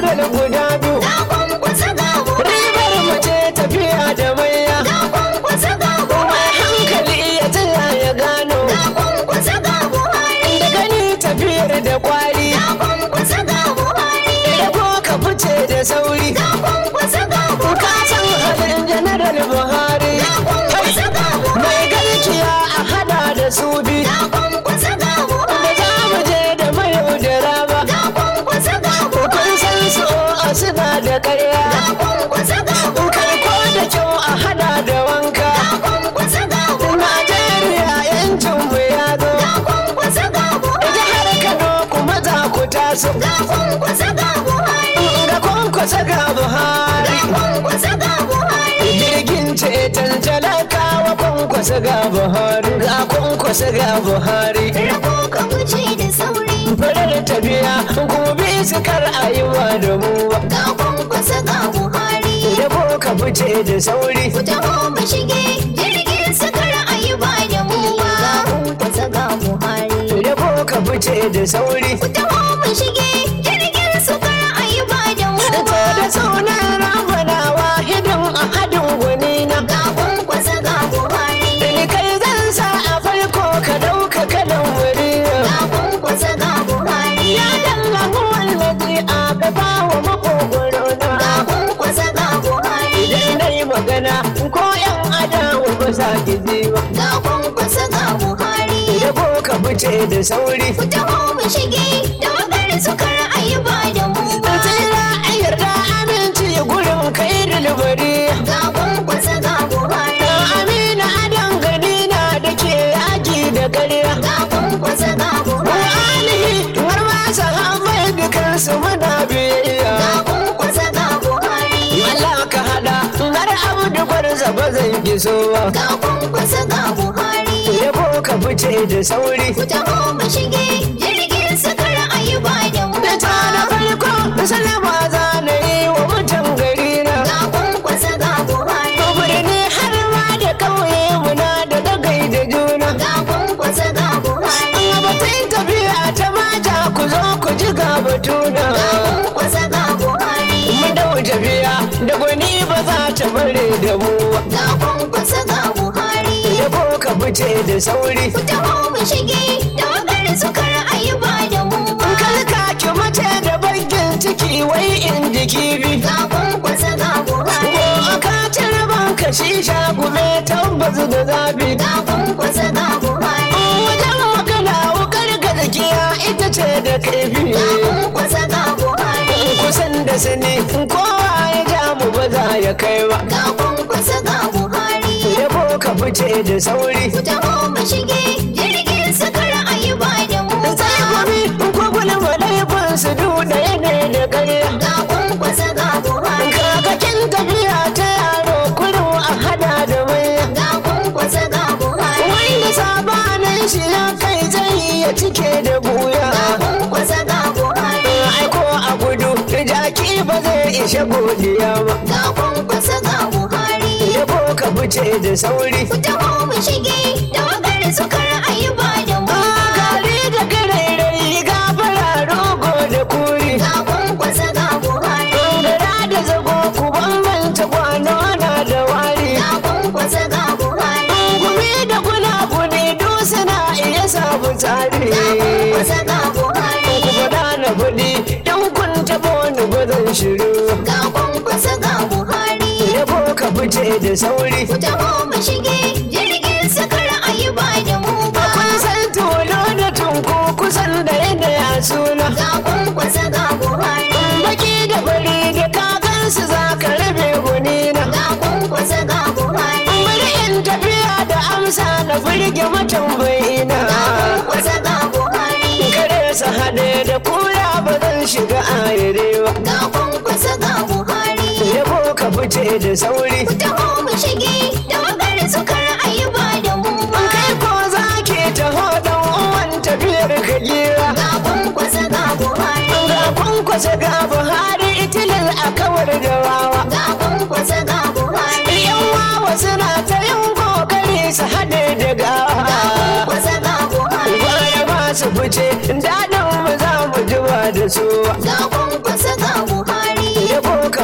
janaral guda biyu ga kwankwasa ga buhari ribar mu ce tafiya da maiya ga kwankwasa ga mai buhari hankali ya tsaya ya gano ga kwankwasa ga buhari da gani tafiyar da kwari ga kwankwasa ga buhari da ko ka fice da sauri ga kwankwasa ga ka buhari san halin janaral buhari ga kwankwasa ga mai buhari garkiya a hada da su bi ga kwankwasa ga da buhari za mu je da mayo da raba ga kwankwasa ga kun buhari san su a suna da karya ga kwankwasa ga kai ko da kyau a hada da wanka kwankwasa ga buhari Najeriya yancin mu ya zo ga kwankwasa ga buhari jihar Kano kuma za ku taso ga kwankwasa ga buhari ga kwankwasa ga Buhari ga kwankwasa ga buhari jirgin ceton talakawa kwankwasa ga Buhari ga kwankwasa ga Buhari rabo ka wuce da sauri farar tafiya gobe su kar a yi wa da mu ba ga kwankwasa ga buhari yabo ka fice da sauri ku taho mu shige jirgin sakar ayuba da mu ba ga kwankwasa ga buhari yabo ka fice da sauri ku taho mu shige jirgin sakar ayuba da mu ta ba da sunan ramana wahidin a hadin gwani na ga kwankwasa ga buhari ni kai zan sa a farko ka dauka kalan wuri ga kwankwasa ga buhari ya dalla wallazi a gaba wa makogoro ga na kwankwasa ga buhari idan dai magana ko yan adawa ba sa gizi ba ga kwankwasa ga buhari yabo ka fice da sauri ku taho mu shige da wakar sukar ayuba da mu ba tsira a yarda aminci gurin kai dilbari ga kwankwasa ga buhari da amina adan gani na da ke yaki da karya ga kwankwasa ga buhari alihi har ma sahabai dukansu muna biyayya ga kwankwasa ga buhari Allah ka hada har abdu gwarza ba zan giso ba ga kwankwasa ga buhari yabo ka fice da sauri ku taho mu shige jirgin sakar ayuba da mu da ta da farko salama za na yi wa mutan gari na ga kwankwasa ga buhari birni har ma da ƙauye muna da dagai da juna ga kwankwasa ga buhari batun tafiya ta mata ku zo ku ji ga batuna ga kwankwasa ga buhari mu dau tafiya da gwani ba za ta bare da mu ba ga kwankwasa ga buhari yabo ka fice da sauri ku taho mu shige da wakar sukar ayuba da mu ba kalka ki mace da bagin ciki wai in jiki bi ga kwankwasa ga buhari ko aka cire banka shisha gume tabbas da zafi ga kwankwasa ga buhari wajen magana wukar gaskiya ita ce da kaifi ga kwankwasa ga buhari kusan da sani kowa ya ja mu ba za ya kai ba ga kwankwasa ga buhari yabo ka fice da sauri ku taho mu shige jirgin sakar ayuba da mu sai gobe ko gulma laifin su duda yana da karya ga kwankwasa ga buhari kakakin tafiya ta yaro kudu a hada da maya ga kwankwasa ga buhari wanda sabanin shi ya kai zai ya cike da buya ga kwankwasa ga buhari aiko a gudu da jaki ba zai ishe godiya ba ga kwankwasa ga buhari yabo ka fice da sauri ku taho mu shige da wakar sukar ayuba da mu gari da garairayi gafara rogo da kuri ga kwankwasa ga buhari gara da zago ku bambanta kwano na da wari ga kwankwasa ga buhari gumi da gunaguni duk suna iya samu tsari ga kwankwasa ga buhari ku faɗa na kuɗi yan kun taɓo ni gudun shiru ga kwankwasa ga buhari yabo ka fice da sauri ku taho mu shige jirgin sakar ayuba da mu ba kun san tolo da tunku kusan da yadda ya suna ga kwankwasa ga buhari baki da fari da kakansu za ka rabe gunina ga kwankwasa ga buhari bari in tafiya da amsa na burge matambayina ga kwankwasa ga buhari kare su haɗe da kura ba zan shiga ayire ba ga kwankwasa ga buhari yabo ka fice da sauri ku taho mu shige da wakar sukar ayuba da mu ba kai ko za ke taho dan uwan tafiyar ka gira ga kwankwasa ga buhari ga kwankwasa ga buhari itilin a kawar da wawa ga kwankwasa ga buhari yan wawa suna ta yin kokari su haɗe da gawa kwankwasa ga buhari gwara ba su fice daɗin mu za mu ji ba da su ga kwankwasa ga buhari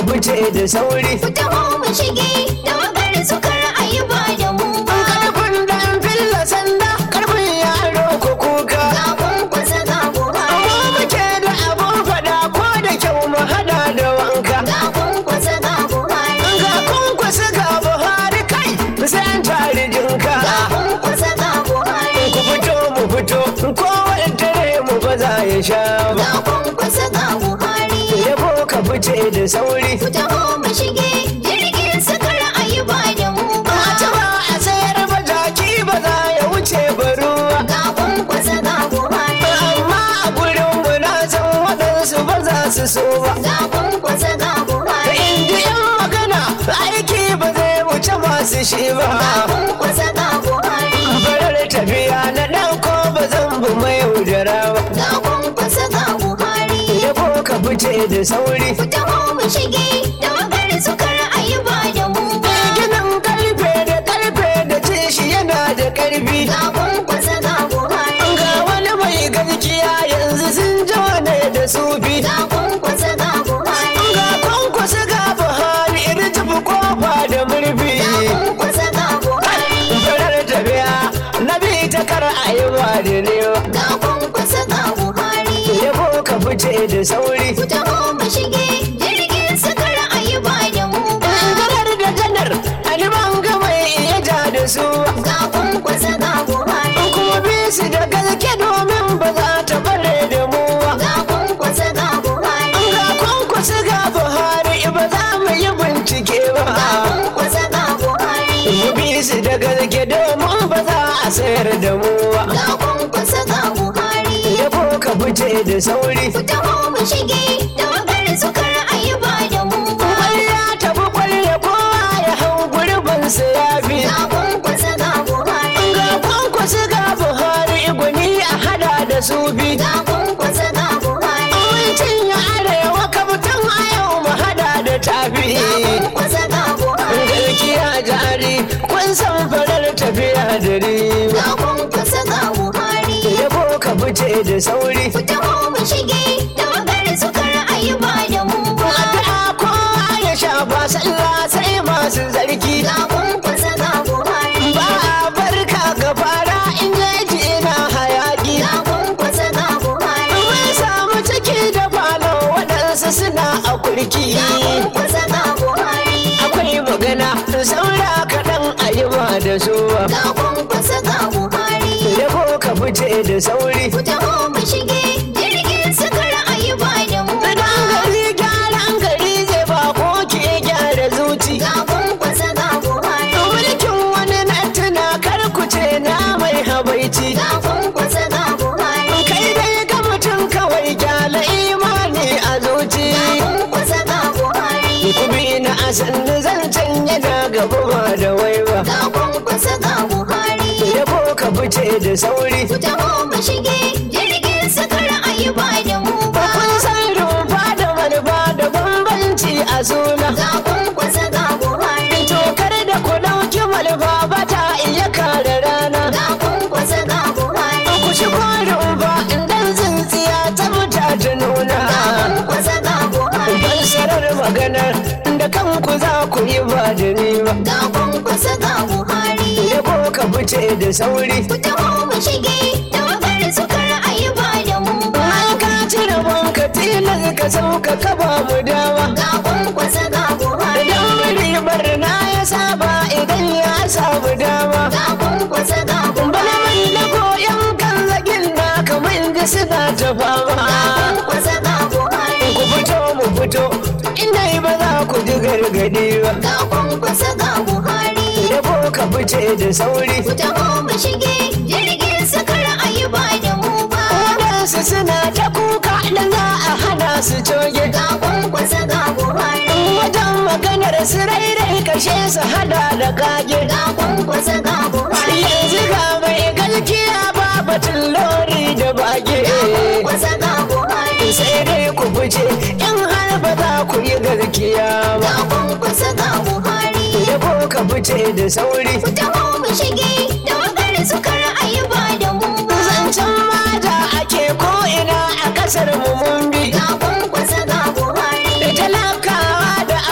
fice da sauri Ku taho mu shige tawagar su kar a yi ba da mu ba. karfin dan filla sanda karfin yaro ko kuka Ga kwankwasa ga amma Buhari. muke da abun fada ko da kyau mu hada da wanka Ga kwankwasa ga Buhari. ga kunkusa ga buhari kai sai an tare jinka Ga kwankwasa ga Buhari. ku fito mu fito kowane dare mu ba za ya sha ba Ga kwankwasa ga Buhari. yabo ka fice da sauri Ku taho mu shige jirgin su kar a yi ba da mu ba. Mace ba a sayar ba jaki ba za ya wuce ba ruwa Ga kwankwasa ga Buhari. amma a gurin mu na san waɗansu ba za su so ba Ga kwankwasa ga Buhari. inda yan magana aiki ba zai wuce masu shi ba Ga kwankwasa ga Buhari. farar tafiya na ɗauko ba zan bu mai yaudara ba Ga kwankwasa ga Buhari. yabo ka fice da sauri Ku taho mu shige tawagar su kar a yi ba da mu ba. ginin karfe da karfe da ce shi yana da karfi Ga kwankwasa ga Buhari. ga wani mai gaskiya yanzu sun jone da sufi Ga kwankwasa ga Buhari. ga kwankwasa ga buhari irin tafi kofa da murfi Ga kwankwasa ga Buhari. farar tafiya na bi ta kar a yi ba da newa Ga kwankwasa ga Buhari. yabo ka fice da sauri Ku taho mu shige jirgin su kar a yi ba da mu ba. ganar da janar aliman ga mai iya ja da su Ga kwankwasa ga Buhari. kuma bi su da gaske domin ba za ta bare da mu ba Ga kwankwasa ga Buhari. ga kwankwasa ga buhari ba za mu yi bincike ba Ga kwankwasa ga Buhari. mu bi su da gaske domin ba za a sayar da mu ba Ga kwankwasa ga Buhari. yabo ka fice da sauri Ku taho mu shige tawagar su kar a yi ba da mu ba. kwalya tafi kwalya kowa ya hau gurbinsa ya bi Ga kwankwasa ga Buhari. ga kwankwasa ga buhari gwani a hada da su bi Ga kwankwasa ga Buhari. Abincin ya arewa kabutan a yau mu hada da tafi Ga kwankwasa ga Buhari. Garkiya jari kun san farar tafiya da riba Ga kwankwasa ga Buhari. Yabo ka fice da sauri Ku taho mu shige tawagar su kar a yi ba da mu ba. Addu'a kowa ya shafa sallah sai masu zarki Ga kwankwasa ga Buhari. Ba a barka ga fara in yaji ina hayaki Ga kwankwasa ga Buhari. Mun samu ciki da falo waɗansu suna a kurki Ga kwankwasa ga Buhari. Akwai magana saura kaɗan a yi ba da zuwa Ga kwankwasa ga Buhari. Yabo ka fice da sauri Ku taho mu shige jirgin su kar a yi ba da mu ba. Idan gari gyaran gari zai ba ko ke gyara zuci Ga kwankwasa ga Buhari. Mulkin wani na tuna kar ku ce na mai habaici Ga kwankwasa ga Buhari. Kai dai ga mutum kawai gyala imani a zuci Ga kwankwasa ga Buhari. Ku bi na asanni zancen yana gaba ba da wai ba Ga kwankwasa ga Buhari. Yabo ka fice da sauri Ku taho mu shige jirgin su kar a yi ba da mu ba. Kun san rumfa da manufa da bambanci a suna Ga kwankwasa ga Buhari. Tokar da ku ɗauki manufa ba ta iya kare rana Ga kwankwasa ga Buhari. Ku shigo rumfa idan tsintsiya ta muta ta nuna Ga kwankwasa ga Buhari. Fassarar maganar da kanku za ku yi ba da ni ba Ga kwankwasa ga Buhari. Yabo ka fice da sauri Ku taho mu shige tawagar su kar a yi ba da mu ba. An ka cire banka tilas ka sauka ka ba mu dama Ga kwankwasa ga Buhari. Idan wuri barna ya saba idan ya samu dama Ga kwankwasa ga Bana Buhari. mai da koyan kan zagin na kamar da suna ta Ga fama kwankwasa ga Buhari. Ku fito mu fito inda ba za ku ji gargadi ba Ga kwankwasa ga Buhari. Yabo ka fice da sauri Ku taho mu shige jirgin su kar a yi ba da mu ba. Waɗansu suna ta kuka da za a hana su coge Ga kwankwasa ga Buhari. Wajen maganar su rairai kashe su hada da kage Ga kwankwasa ga Buhari. Yanzu ga mai galkiya ba batun lori da bage Kwankwasa ga Buhari. Sai dai ku fice in har ba za ku yi garkiya ba Ga kwankwasa ga Buhari. Yabo ka fice da sauri Ku taho mu shige tawagar su kar a yi ba da mu ba. Zancen mata ake ko'ina a kasar mu mun bi Ga kwankwasa ga Buhari. Da talakawa da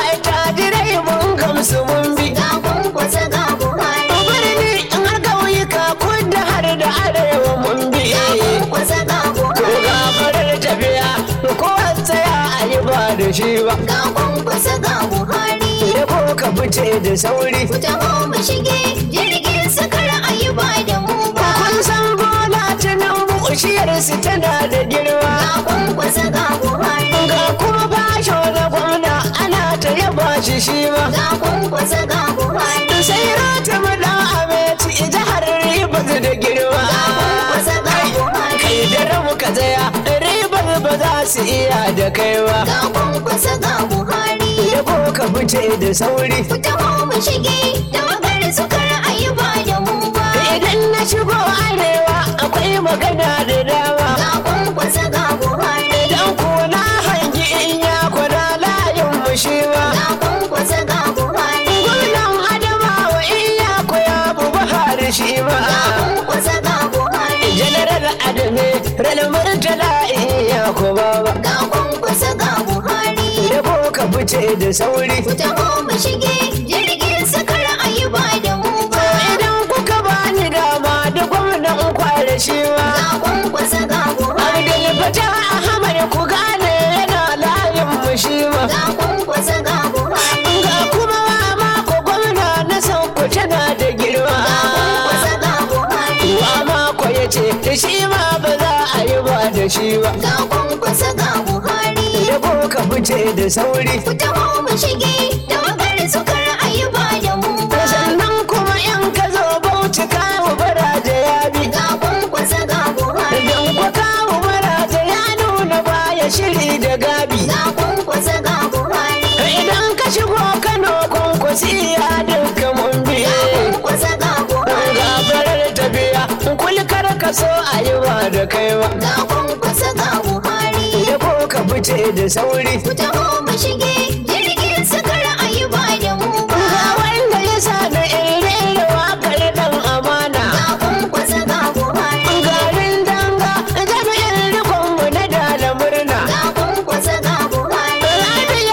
shi ba ga kwankwasa ga buhari da ko ka fice da sauri ku taho mu shige jirgin sakar ayuba da mu ba kun san bola ta nan bushiyarsu tana da girma ga kwankwasa ga buhari ga kuma basho da gwamna ana ta yaba shi shi ma ga kwankwasa ga buhari sai rata mada abeci jihar ribas da girma kwankwasa ga buhari kai da ramu ka tsaya ribar ba za su iya da kai ba ga kwankwasa ga buhari da ko ka fice da sauri ku taho mu shige da magar sakar ayuba da mu ba idan na shigo arewa akwai magana da dama ga kwankwasa ga buhari idan ko na hangi in ya kwana layin mu shi ba ga kwankwasa ga buhari gwamnan adamawa in ya koya bu bahari shi ma kwankwasa ga buhari general adame ran murtala in ya kuma ba ga kwankwasa ga buhari da ko ka fice da sauri ku taho mu shige jirgin sakar ayuba da mu ba idan kuka bani dama da gwamnan kware shi ma ga kwankwasa ga buhari Abdul Fatah Ahmad ku gane yana layin mu shi ma ga kwankwasa ga buhari ga kuma mako gwamna na sauko tana da girma kwankwasa ga buhari wa mako ya ce da shi ma ba za a yi ba da shi ba ga kwankwasa ga buhari da ko ka fice da sauri ku taho mu shige da magar sakar ayuba da mu ba sannan kuma in ka zo bauchi kawo baraje ya bi ga kwankwasa ga buhari don kwa kawo baraje ya nuna baya shiri da gabi ga kwankwasa ga buhari idan ka shigo kano kwankwasi ya duka mun biye kwankwasa ga buhari gafarar tafiya kulkar ka so a yi ba da kaiwa ga kwankwasa ga buhari da ko ka fice da sauri ku taho mu shige jirgin sakar ayuba da mu ba ga wanda ya sa na irin wakar dan amana ga kwankwasa ga buhari garin danga jami'in rikonmu na dala murna ga kwankwasa ga buhari rabi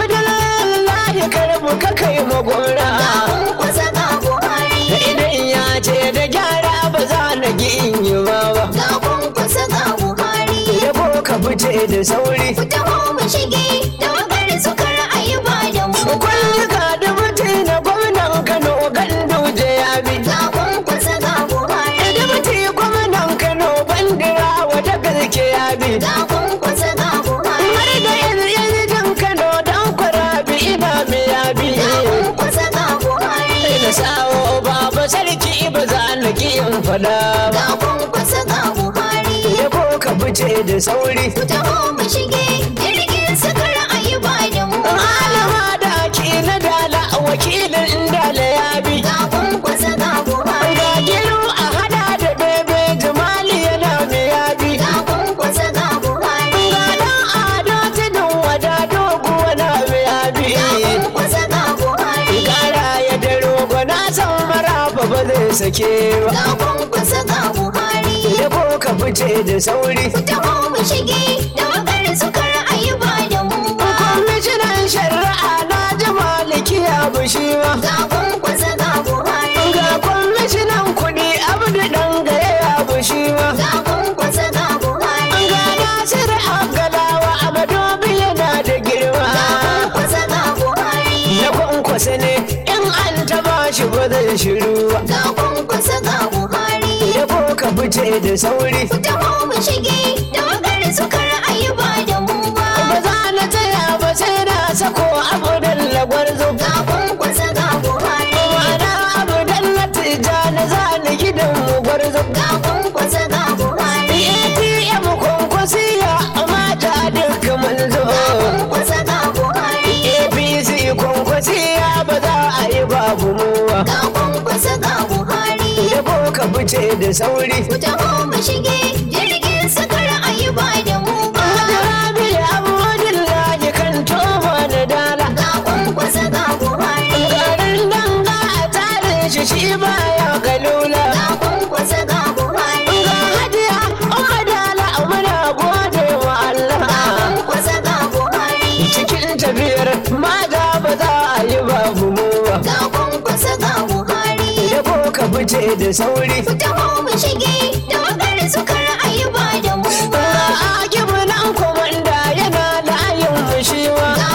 abdullahi karmu ka kai magora ga kwankwasa ga buhari idan ya ce da gyara ba za na gi in yi ba ba ga kwankwasa ga buhari da ko ka fice da sauri ku taho mu shige da magar sakar ayuba da mu ba kwallika da mutum na gwamnan kano gandu je ya bi ga kwankwasa ga buhari da mutum gwamnan kano bandira wata gaske ya bi ga kwankwasa ga buhari har da yanzu kano dan kwarabi ina mai ya bi ga kwankwasa ga buhari da sawo baba sarki ba za na ki in fada ba ga kwankwasa ga buhari da ko ka fice da sauri ku taho mu shige jirgin sakar ayuba da mu ba malama da ki na dala wakilin dala ya bi ga kwankwasa ga buhari ga giru a hada da bebe jimali yana mai ya bi ga kwankwasa ga buhari ga dan ado tudun wada doguwa na mai ya bi ga kwankwasa ga buhari kara ya da rogo na san maraba ba zai sake ba ga kwankwasa ga buhari da ko ka fice da sauri ku taho mu shige da magar sakar ayuba da mu ba kwamishinan shari'a na ji maliki ya bushi ma ga kwankwasa ga buhari ga kwamishinan kuɗi abdu ɗan gaya ya bushi ma ga kwankwasa ga buhari ga nasir agalawa a madobi yana da girma kwankwasa ga buhari na kwankwasa ne in an taba shi ba zai shiru ba ga kwankwasa ga buhari da ko ka fice da sauri ku taho mu shige da magar sakar ayuba da mu ba ba za na tsaya ba sai na sako abu da gwarzo ga kwankwasa ga buhari ma'ana abu da tijjani za ni gidan mu gwarzo ga kwankwasa ga buhari ATM kwankwasiya mata duka manzo kwankwasa ga buhari APC kwankwasiya ba za a yi babu muwa ga kwankwasa ga buhari da ko ka fice da sauri ku taho mu shige jirgin sakar ayuba da mu ba Rabi Abdullahi kan toma da dala ga kwankwasa ga buhari garin danga a tsarin shi shi baya galula ga kwankwasa ga buhari ga hadiya umma dala muna gode wa Allah kwankwasa ga buhari cikin tafiyar mata ba za a yi babu muwa ga kwankwasa ga buhari da ko ka fice da sauri ku taho mu shige da magar sakar ayuba da mu ba ga akibu nan komanda yana layin mushiwa ga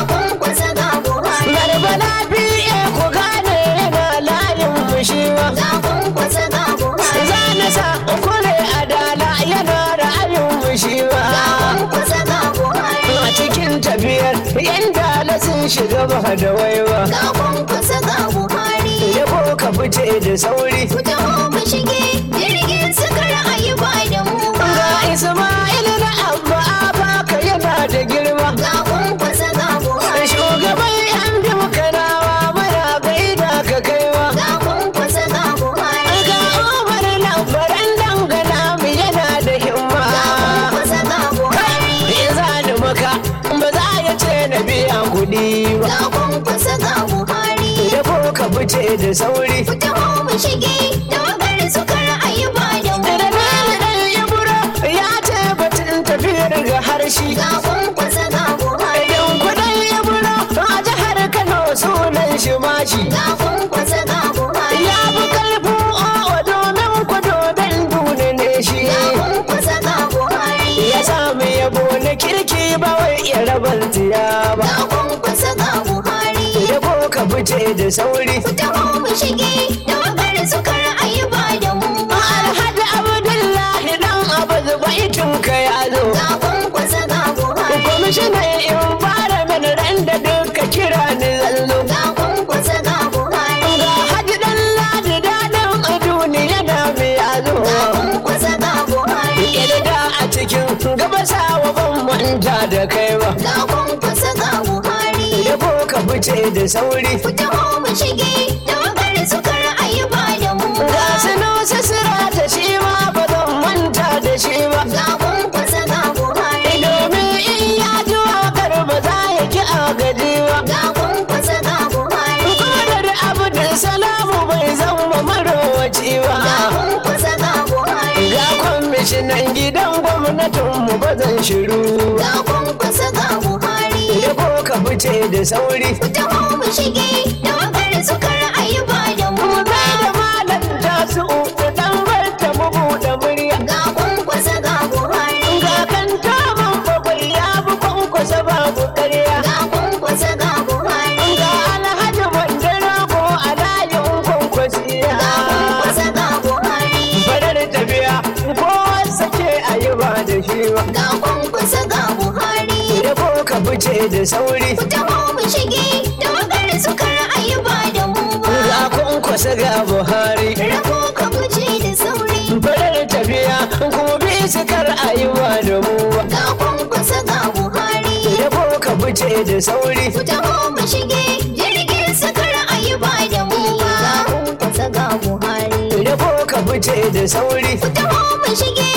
da sun shiga ba da waiwa ga kwankwasa ga buhari da ko ka fice da sauri ku taho mu shige jirgin sukar ayi ba da mu ba ga ismail na abba baka yana da girma ga kwankwasa ga buhari shugaban yan biyu kanawa muna gaida ka kaiwa ga kwankwasa ga buhari ga umar lambaran dangana mu yana da himma ga kwankwasa ga buhari in za ni maka ba za ya ce na biya kuɗi ba ga kwankwasa ga buhari da ko ka fice da sauri ku taho mu shige tawagar sukar ayi ba da mu da ba dole dan ibro ya ce batun tafiyar ga harshe ga kwankwasa ga buhari idan kudin ibro a jihar kano sunan shi mashi ga kwankwasa ga buhari ya fi karfin owa domin kudo dan dune ne shi ga kwankwasa ga buhari ya sami yabo na kirki ba wai ya rabar tiya ba ga kwankwasa ga buhari da ko ka fice da sauri ku taho mu shige tawagar sukar ayi ba da mu ba alhaji abdullahi dan abu baitin ka ya zo ga kwankwasa ga buhari kwamishinan environment ran da duka kira ni zallo ga kwankwasa ga buhari ga haji dan ladi daɗin a duniya na biya zo ga kwankwasa ga buhari Yadda a cikin gabasawa ban manta da kai ba ga kwankwasa ga buhari da ko ka fice da sauri ku taho mu shige tawagar sukar ayi ba da mu ga ba sino sisira ta shi ma ba zan manta da shi ba ga kwankwasa ga buhari domin in ya ji wakar ba za ya ki a gaji ba ga kwankwasa ga buhari kodar abdul salamu bai zama marowaci ba ga kwankwasa ga buhari ga kwamishinan gidan gwamnatinmu ba zan shiru ba ga kwankwasa ga buhari da ko ka fice da sauri ku taho mu shige tawagar sukar ayi ba da mu mu ba bai da malam tasu da dan barta mu buɗe murya ga kwankwasa ga buhari ga kan taman bakwai ya bi kwankwasa babu ƙarya ga kwankwasa ga buhari ga alhaji bandana ko a layin kwankwasiya ga kwankwasa ga buhari farar tafiya kowa sake a yi ba da shi ba ga kwankwasa ga buhari da ko ka fice da sauri ku taho mu shige tawagar sukar ayi ba da mu ba ga kwankwasa ga buhari rabo ka fice da sauri farar tafiya kuma bi su kar a yi ba da mu ba ga kwankwasa ga buhari da ko ka fice da sauri ku taho mu shige jirgin sukar ayi ba da mu ba ga kwankwasa ga buhari da ko ka fice da sauri ku taho mu shige